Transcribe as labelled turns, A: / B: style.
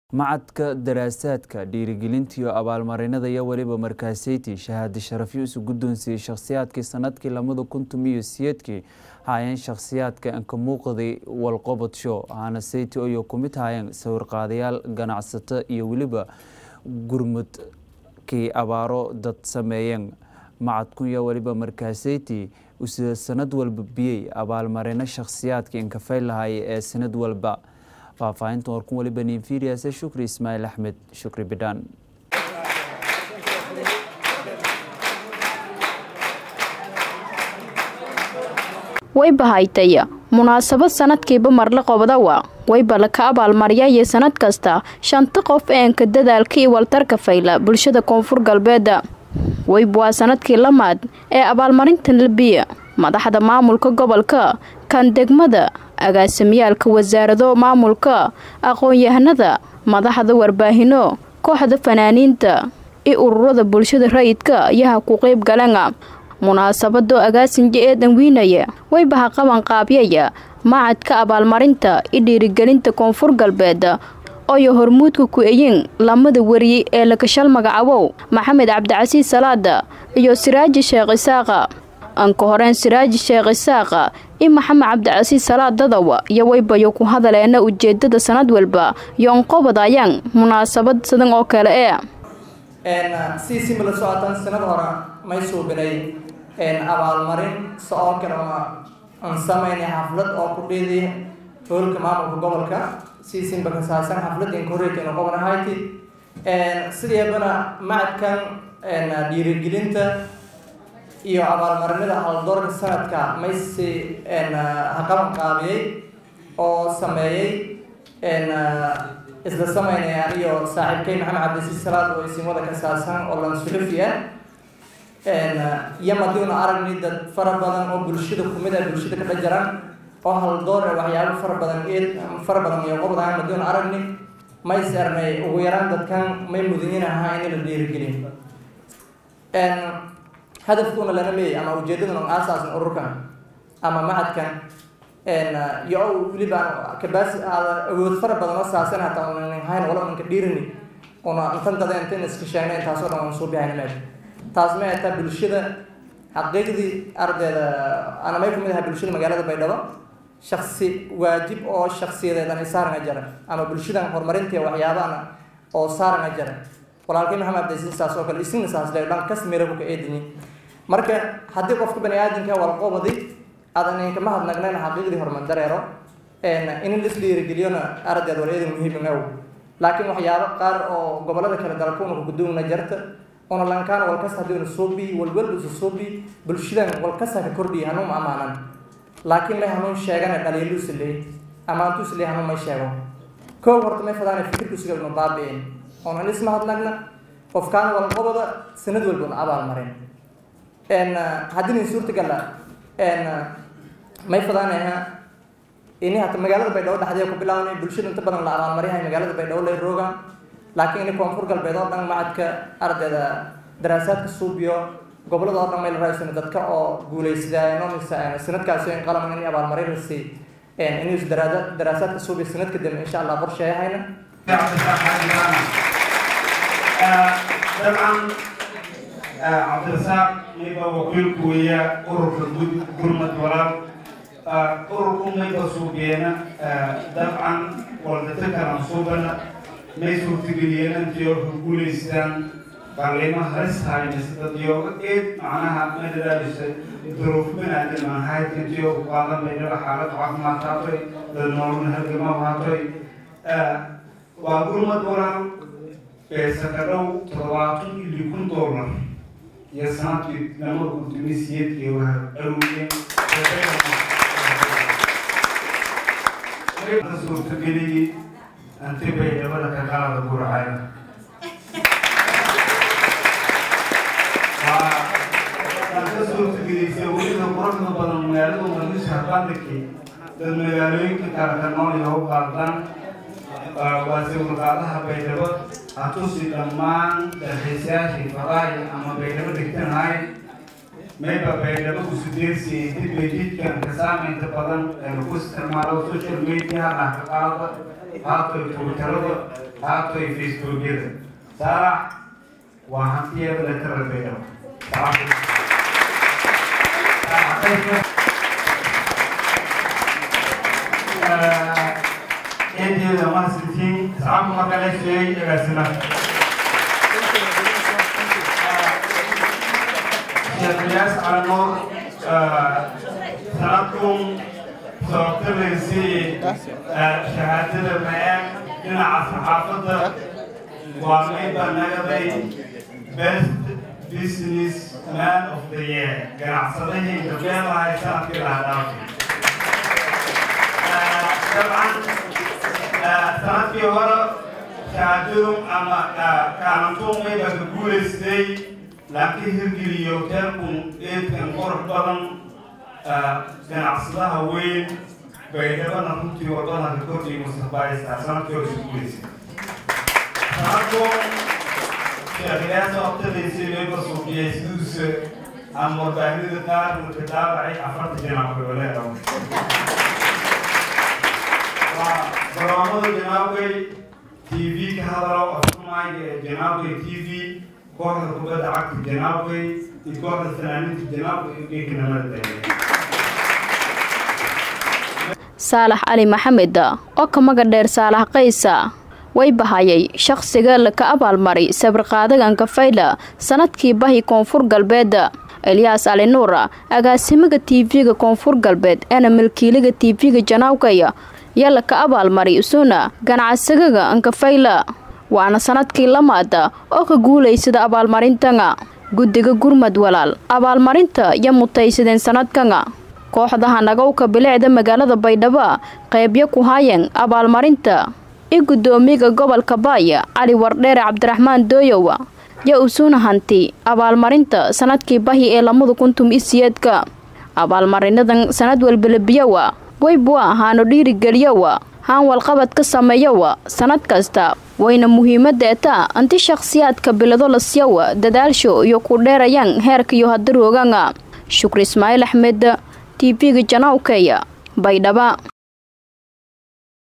A: macadka daraasaadka dhiirigelinta iyo abaalmarinada iyo weliba markaaseyti shahaadi sharafyo isu guddoonsiiyey shakhsiyaadkii sanadkii lamada kuntum iyo siyeedkii haayeen shakhsiyaadka anka muuqday walqobod show ahana seyti oyo ku mid haayeen sawirqaadayaal ganacsato iyo weliba gurmudkii abaaro dad sameeyeen macadku iyo weliba markaaseyti usida sanad walba biyey abaalmarino shakhsiyaadka inkafay lahaayay ee sanad walba faahfaahinta warkun waliba ninfiriase shukri ismaaciil axmed shukri bidhaan
B: wayba haytay munaasabad sanadkiiba marle qobdawa wayba laka abaalmariyaya sanad kasta shanta qof eenka dadaalka iyo waltarka fayla bulshada koonfur galbeeda wayba waa sanadkii lamaad ee abaalmarinta labiya madaxda maamulka gobolka kan degmada agaasimyaalka wasaarado maamulka aqoon-yahanada madaxda warbaahino kooxda fanaaniinta iyo ururada bulshada rayidka ayaha ku qeyb galana munaasabado agaasinja ee danwiinaya waybaha qaban qaabyaya macadka abaalmarinta iyo dhiirigelinta koonfur galbeed oyo hormuudka ku-eyin lamada wariye ee lakashal magacabow maxamed cabdicasiis salaada iyo siraaji sheekh isaaqa anka horeen siraaji sheekh isaaqa iyo maxamed cabdicasiis salaad dadawa iyo waybayo ku hadaleena ujeedada sanad walba yoonqobadayaan munaasabad sidan oo kale ee
C: si simila socotaan sanad hore may suubinay abaalmarin so-oo kale oo aan sameynay xaflad oo ku dheeday hoolka maamulka gobolka si simba ka saabsan xaflad inkoreytaynu qobnahayti sideebana macadkan dhiirigelinta iyo abaalmarinada haldoorka sanadka maysi haqaban qaabiyey oo sameeyey isla sameynaya iyo saaxiibkay maxamed cabdisiis salaad oo isimada ka saabsan oo lansuxufi ah iyo madiuna aragni dad fara badan oo bulshada kumid ah bulshada ka dhajaran oo haldoor e waxyaabo fara badan eed fara badan iyo qobdaan madiuna aragni may sernay ugu yaraan dadkan may mudanyin ahaa in la dhiirigeliyo hadafkuuna lana leeyay ama ujeedaduna aasaasan ururkan ama macadkan iyo weliba kabaas awood fara badan oo saasan hataa unan hayn wala unanka dhiirini una intan dada intan iska sheegnay intaasoo dhan waan soo bixayna meesha taas ma ataa bulshada xaqiiqdii ardayda ana may kamid ahaa bulshada magaalada baydhabo shaksi waajib oo shaksiyadeed anay saaranga jara ama bulshadan horumarintii waxyaabana oo saaranga jara walaalkay maxamed abdisiis saas oo kale isina saas le dhan kas mirabu ka eedini marka haddii qofka bani aadamka walqobadi aadan inkama hadnagnayna xaqiiqdii horumar dareero in lis dhiirigeliyona ardeed wal eedan muhiim aw laakiin waxyaabo qaar oo gobolada kale dalkuuna kuguduuna jarta una lankaan walkas haddiuna suubi walwalba isu suubi bulshadan walkasa ka kordhiya hanuun amaanan laakiin may hanuun sheegana dhaliiluusa leey amaantuusa leey hanuun may sheego koow horta may fadaana fikirkusiga inu baabi'in oonan isma hadnagna qofkaan walqobada sanad walba una abaal marin haddii suurtagala may fadaanaha ini hata magaalada baydhabo dhexdeeda ku bilaabnay bulshada inta badan la abaalmaryahay magaalada baydhabo lay roogaan laakiin ini koonfur galbeed oo dhan macadka ardayda daraasaadka suubiyo gobolada oo dhan may la raaysan dadka oo guulaysadaayan sanadkaasi in qalam in abaalmarin la sii inuu daraasaadka suubiyo sanadka dambe insha allah qorsheeyahayna
D: dabcan cabdirasaaq mayba wakiilku weeya ururka gurmad walaal ururku mayba suugeena dabcan waldata kalan suubana may suurtageliyeen intiyo guulaystaan qalimo halis haynaysa dadyoga eed macnaha madadaadisa duruuf banaadam aan hayd intiyo ku qaadan baynala xaalad caafimaad haatay dad nololna halgama haatay waa gurmad walaal sakadhow toddobaatan iyo kun dollar iyo sanadkii lama kuntumiy siyeedkii waa aruuriyeen suurtageliyey anti bay dabada ka qalada guracaya ka suurtagelisay weliba quruxda badan magaalada muqdisho habandhigii dad magaalooyinka kale ka nool iyo u qaadaan waa sawirqaadaha baydhabo hatusi dhammaan dalxiisayaashii fadaaya ama baydhabo dhigtanahay mayba baydhabo usudeersiiyey dib bay jidkan ka saameynta badan ee lagu isticmaalo social media dhah ka qaada haatay twitterada haatoy facebookyada saalax waa hantiyada la tarabaya eedeeda mahadsantiin asxaabku marka la sheegay agaasima sheekh iyaas cali nuur sanadkun sababtalaysay shahaadada ma-aan dhinaca saxaafadda waa mayba nagaday best business man of the year ganacsadahii gabdheedahay sanadkii laha dhaafay dabcan sanadkii hore shahaadadu ama kaalantuun mayba ka guulaystay laakiin hirgeliyo teerkun eedkan qurux badan ganacsadaha weyn baydhabana runtii wadada ka kordhiy mustaqbalaysaa sanadkii hore isu guulaysay sanadkun sheekhiyaasa waqtadaysay mayba suuqiyay siduuse ama warbaahinada qaar marka daabacay afarta janaabka waleedaw garoomada janaabgay t v ka hadalo afurmaayga ee janaabgay t v kooxda kubadda cagta janaabgay iyo kooxda fanaaniinta janaabgay iyo geekanamada daaya
B: saalax cali maxamed oo ka maga dheer saalax kaysa way bahayay shaqsiga laka abaalmaray sabirqaadaganka fayla sanadkii bahi koonfur galbeed elyaas cali nuur agaasimaga t v-ga koonfur galbeed eena milkiiliga t v-ga janaawkaya yaa laka abaalmaray isuna ganacsagaga ankafayla waana sanadkii lamaada oo ka guulaysada abaalmarintanga guddiga gurmad walaal abaalmarinta iyo mutaysadeen sanadkanga kooxdaha nagowka bilicda magaalada baydhabo qeybyo ku haayeen abaalmarinta i guddoomiyaga gobolka baaya cali wardheere cabdiraxmaan dooyowa yaa usuna hanti abaalmarinta sanadkii bahi ee lamada kuntum isiyeedka abaalmarinadan sanad walbalabiyowa weybwa haano dhiirigeliyowa haan walqabad ka sameeyowa sanad kasta wayna muhiimadeeta anti shakhsiyaadka bilado lasyawa dadaalsho iyo ku dheerayaan heerka iyo hadaroogaanga shukri ismaaciil axmed t v-ga janawkeya baydhaba